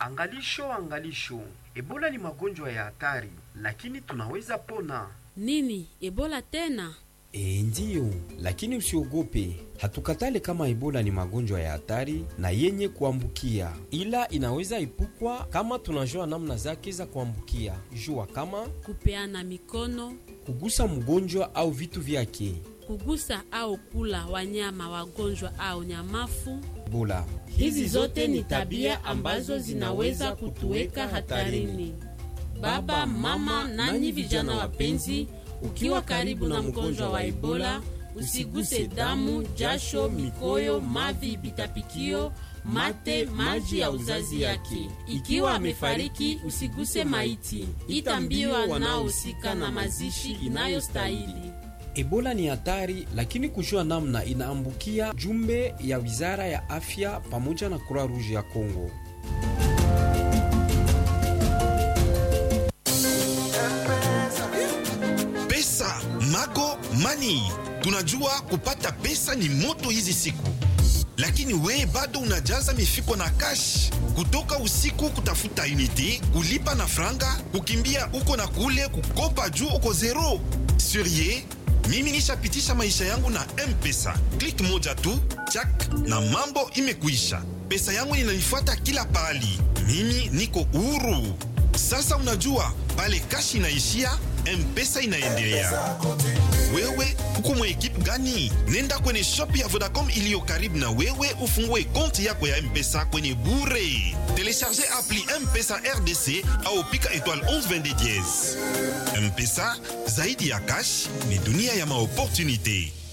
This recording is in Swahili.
Angalisho, angalisho, Ebola ni magonjwa ya hatari, lakini tunaweza pona. Nini? Ebola tena? E, ndiyo, lakini usiogope. Hatukatale kama Ebola ni magonjwa ya hatari na yenye kuambukia, ila inaweza epukwa kama tunajua namna zake za kuambukia. Jua kama Kupeana mikono, kugusa mgonjwa au vitu vyake. kugusa au kula wanyama wagonjwa au nyamafu. Ebola Hizi zote ni tabia ambazo zinaweza kutuweka hatarini. Baba, mama, nanyi vijana wapenzi, ukiwa karibu na mgonjwa wa Ebola, usiguse damu, jasho, mikoyo, mavi, pitapikio, mate, maji ya uzazi yake. Ikiwa amefariki, usiguse maiti. Ita mbio wanaohusika na mazishi inayostahili. Ebola ni hatari, lakini kujua namna inaambukia, jumbe ya wizara ya afya pamoja na Croix Rouge ya Kongo. Pesa Mago Money. Tunajua kupata pesa ni moto hizi siku, lakini we bado unajaza mifuko na cash kutoka usiku kutafuta unity, kulipa na franga, kukimbia uko na kule, kukopa juu uko zero. Surie, mimi nishapitisha maisha yangu na M-Pesa, klik moja tu chak na mambo imekuisha. Pesa yangu inanifuata kila pahali, mimi niko huru. Sasa unajua pale kashi inaishia, M-Pesa inaendelea. Wewe uko mwa ekipe gani? Nenda kwenye shop ya Vodacom iliyo karibu na wewe ufungue konti yako ya M-Pesa kwenye bure. Telecharge appli M-Pesa RDC au pika étoile 1122 dièse. M-Pesa zaidi ya cash ni dunia ya maopportunité.